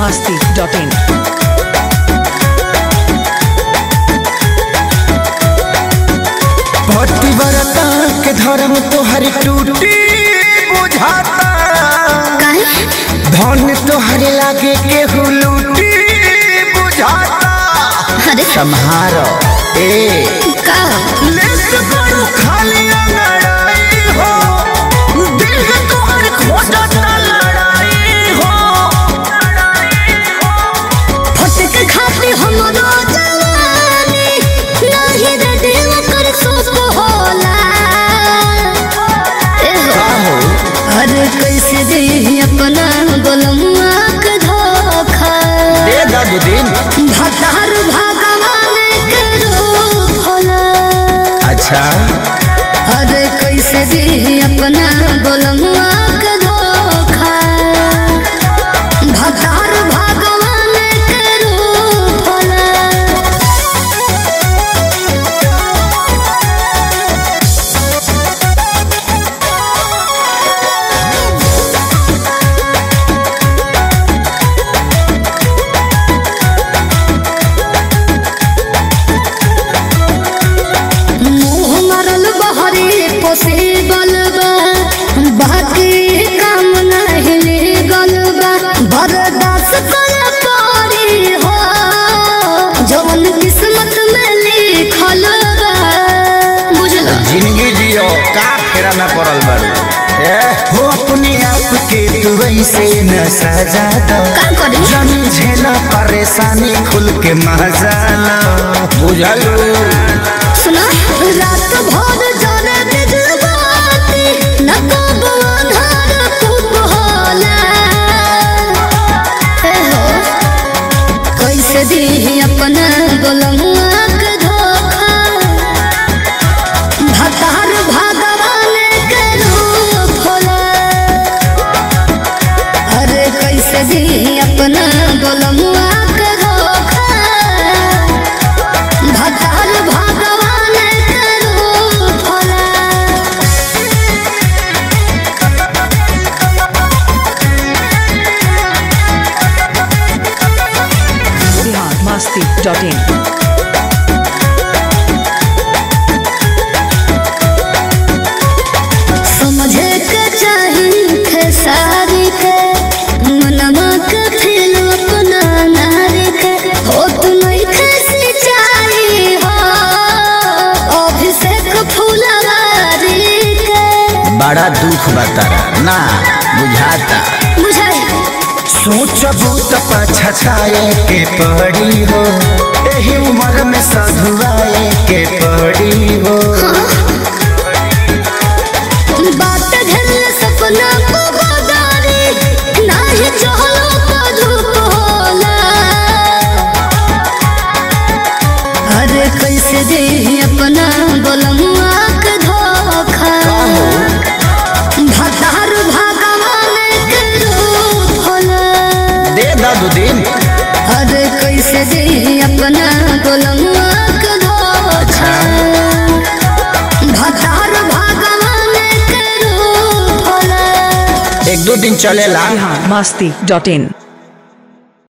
masti.in. पतिव्रता के धर्म तोहर टूटी बुझाता धन तोहर लागे केहू लूटी बुझाता अरे सम्हारो ए का लेस करू खाली लड़ाई हो दिल के तोहर खोजता लड़ाई हो फटक खाते हमरो जवानी नाही रे दिल कर सोच होला ए हो अरे कैसे दे अपना गोलमुआ के धोखा दे दादू दिन भतार भगवान के रूप होला अच्छा अरे कैसे दे अपना गोलमुआ के धोखा भतार भगवान के रूप होला मुँह मरल बहरी पोसे बलबा बाकी काम नहीं लीगल बा बर्दाश्त कर पारी हो जवन किस्मत में लिखल बा बुझल जिंदगी जियो का फेरा में पड़ल बारू ए हो अपने आप के तू ऐसे न सजा दो का करी जन झेला परेशानी खुल के मजा लो बुझलू सुना रात भर जाने बिजबाती न कब अंधार खूब होला हे हो कैसे दी अपना गोलमुआ के धोखा भतार भगवान के रूप होला अरे कैसे दी अपना गोलमुआ के धोखा भतार भगवान के रूप होला Bihar masti.in. समझे के चाही खेसारी के मनवा के फिर अपना नारी के हो तू नहीं खेसी चाही हो अभिषेक फुलवारी के बड़ा दुख बतारा ना बुझाता बुझाई सोचबू तो पछताए के पड़ी हो एही उम्र में सधुआए के पड़ी हो बात घर सपना को बदारी नाही चहलो तो धूप होला अरे कैसे दे अपना गोलमुआ के धोखा भतार भगवान के रूप होला दे दादू दिन अरे कैसे दे अपना गोलमुआ के धोखा भतार भगवान के रूप होला एक दो दिन चलेला Bihar masti.in.